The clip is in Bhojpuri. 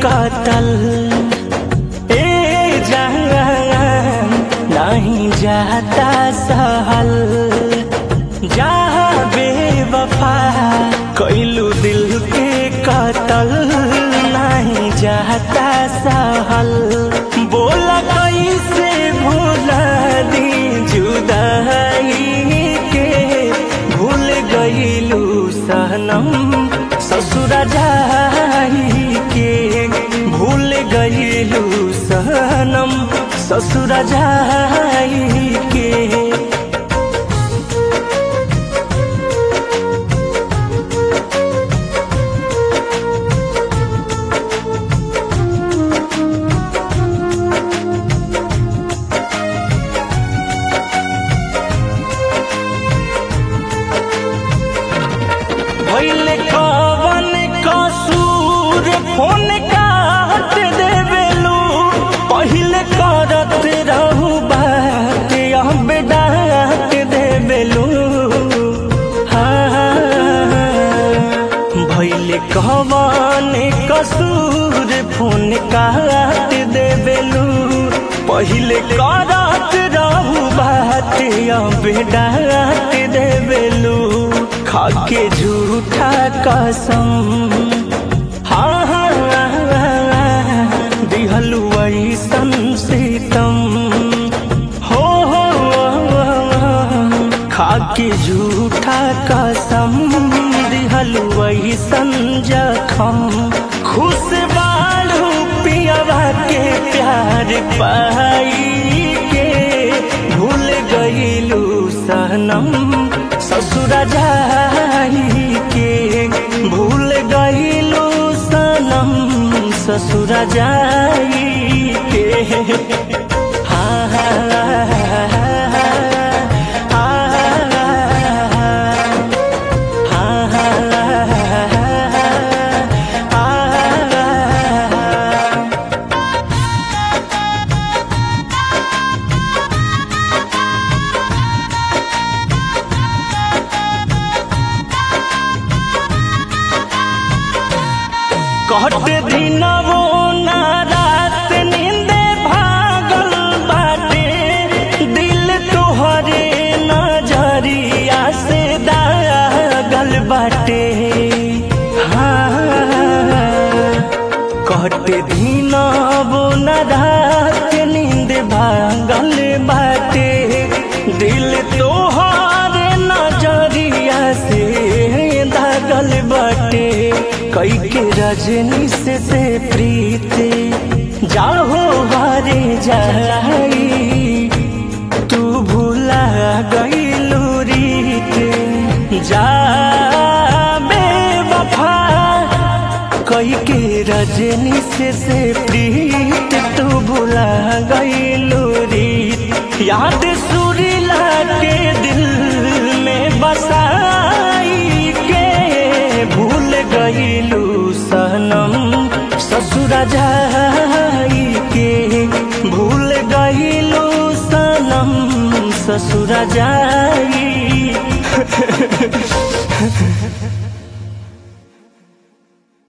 कतल ए जान नहीं जाता सहल जहाँ बेवफा कैलू दिल के कतल नहीं जाता सहल बोला कैसे भूला दी जुदाई के भूल गईलू सनम ससुर जाई के भूल गईलू सनम ससुर जाई के भैले कवन कसूर फोन काट देवेलू पहिले करत रहू बात अब डांट देवेलू हाँ भैले कवन कसूर फोन काट देवेलू पहिले करत रहू बात अब डांट देवेलू खाके झूठा कसम हाँ हाँ दिहलू ऐसन सीतम हो हो खाके झूठा कसम दिहलू ऐसन जखम खुश बालू पियावा के प्यार पाई के भूल गईलू सनम ससुर जाई के भूल गईलू सनम ससुर जाई के हाँ हाँ कट दिनवो ना रात नींदे भागल बाटे दिल तोहरे नजरिया से दागल बाटे हाँ कट दिनवो ना रात नींद भागल बाटे दिल तोहरे नजरिया से दागल बाटे कई के रजनी से, से प्रीति जाहो हारे जाई तू भूला गईलू रीत जा बेवफा कई के रजनी से, से प्रीत तू भूला गईलू रीत याद सुरीला के दिल में बसाई के भूल गईलू सनम ससुर जाई के भूल गईलू सनम ससुर जाई